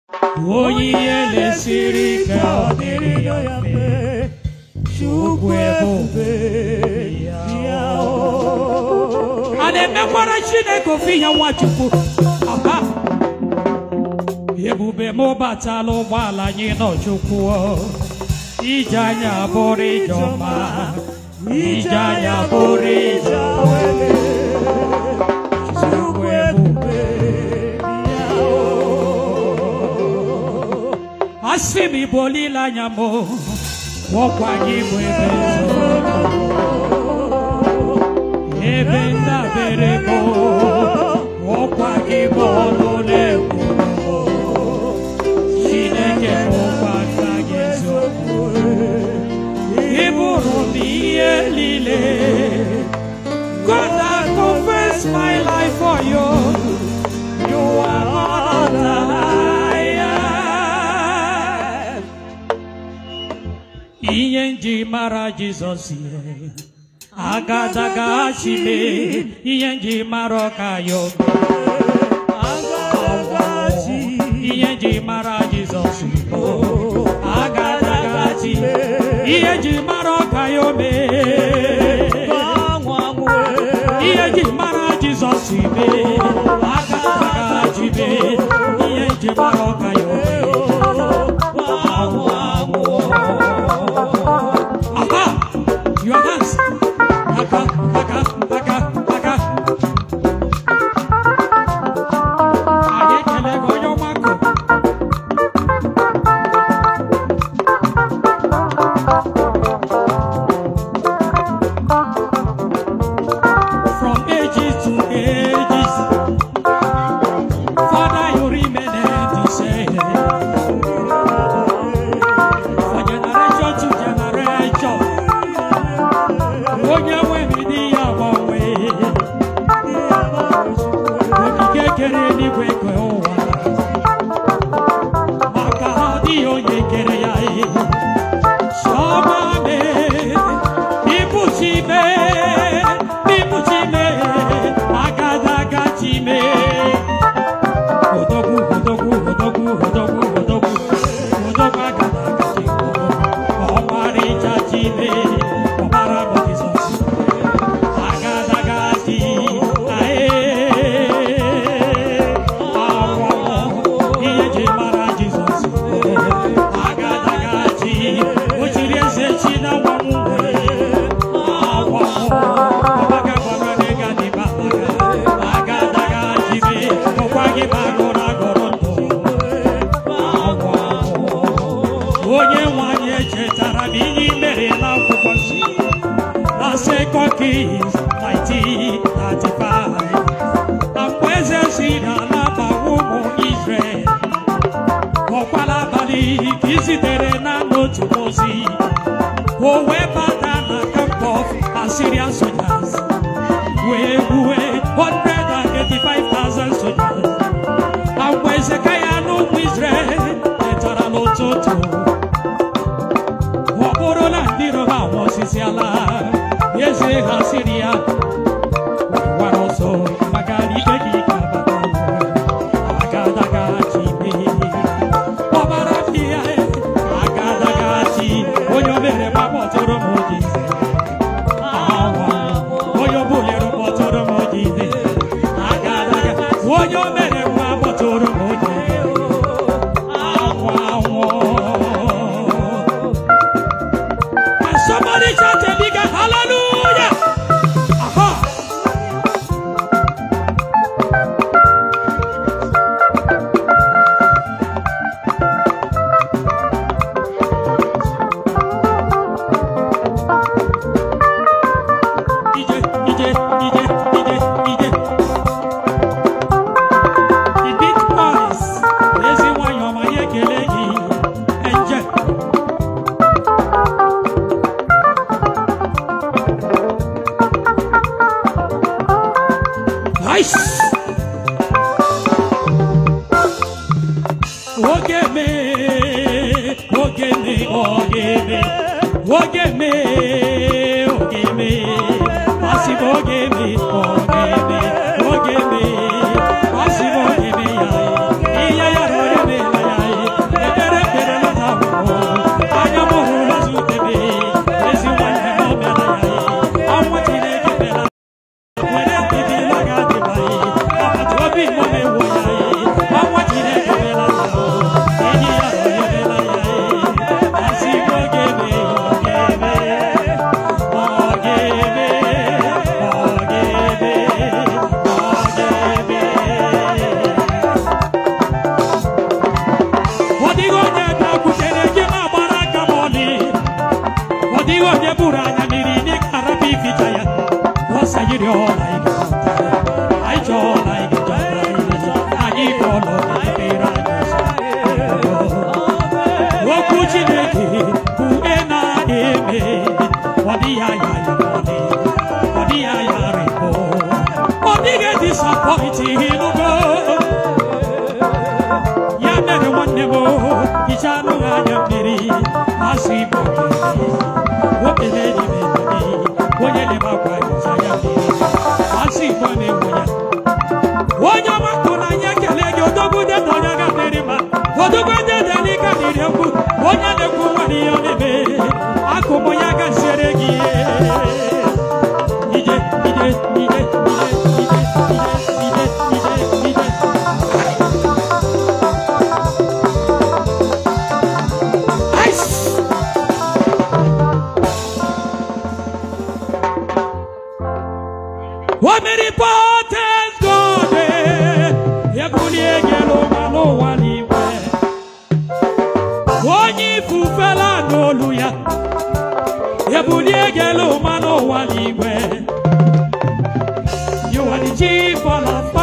onye ihe na-esiri ike ọ dịrị ya mfe chukwu ebube ya o. a na-emekwara chineke ofe ihe nwachukwu Aha. ebube m batala ụgbọala anyị nọchukwu ije anya bụrụ ije ọma ije anya bụrụ ije awele chukwu ebube ya o. asị m ịbụ olileanya m ọkwa gị bụ ebe nzọrọ ebe ndabere m ọkwa gị bụ ọnụ na-ekwu chineke bụkwa nna gị eziokwu ị bụrụ m ihe niile God I confess my life for you you are all that I am ihe nji mara Jizọs ihe agadaga chime ihe nji mara ọka ya ihe nji mara Jizọs bụ agadaga chi ihe nji mara ọka ya ome ihe nji mara Jizọs ibe agadaga chibe ihe nji mara ọka ya ome Aha! Your hands. Aka, aka, aka, aka. Anyị ekele gị onye ọgbakọ. From ages to ages, Father, you remain the same. For generation to generation, onye nwe m dị ya gbanwe okike kere eluigwe ke ụwa maka ha adịghị onye kere ya chiọma me ịbụchi me ịbụchi me agadaga chi me odogwu odogwu odogwu odogwu odogwu odogwu agadaga chi ọmarịcha chi me ọmara bụ Jizọs agadagadị awọ ihe ji mara Jizọs agadagadị o jiri eze chi na nwanwụ awọ ọbaga gwara gị gadị babaga agadagadị be ọkwa gị bagoro agọrọ ndụ awọ onye nwanyị echetara m ihe i mere n'akwụkwọ nsọ na Second Kings 1935 na mgbe eze si n'ala gbawa ụmụ Izrel ọkwala abalị ka izitere na n'otu ozi o wee bata na camp of Assyrian soldiers wee gbuwe 185,000 soldiers na mgbe Hezekaya na ụmụ Izrel tetara n'ụtụtụ ọ bụrụ na ndị iro ha nwụsịsị ala eze ha siri ya gwara ọsọ maka na ike gị ga-abata agadaga chi ọbara dị ya agadaga chi onye o mere ma kpọtụrụ m ojize onye o bulere kpọtụrụ m ojize agadaga onye o mere nwa kpọtụrụ m ojize anwụ anwụ Can somebody shout a bigger hallelujah? Aha! Ije, ije, ije, ije, ije. The big boys, ezi nwanyị ọma ya ekele gị, enje. Nice. Oge me, oge me, oge me, oge me, oge me, asị m oge me, oge me, oge me, asị m oge me ya, ihe ya rọrọ me na ya mmiri ọla ige anyị chọọ ọla ige anyị kọlọ ekpere anyị okwu chineke bụ e na-eme ọ dịghị aya ya ọdị ọ dịghị aya rịbọ ọ dịghị disapọịntị ịnụgo ya mere nwanne m hicha anụghị anya mmiri asụ igbo okele n'ime onye na-emakwa hicha ya mmiri asụ igbo na-enwe ya onye ọma kụ na anyị ekele gị odogwu dị na onye ga-adịrị mma odogwu ndị dị n'ike dịrị ekwu onye na-ekwu nwere ihe ọ na-eme akụmụ ya gaziere gị ije ije ije ije ije ije ije ije ije Ice! Omnipotent God, ebulie gị n'ụwa n'ụwa n'igwe. Onye ifufela n'olu ya, ebulie gị n'ụwa n'ụwa n'igwe. You are the chief of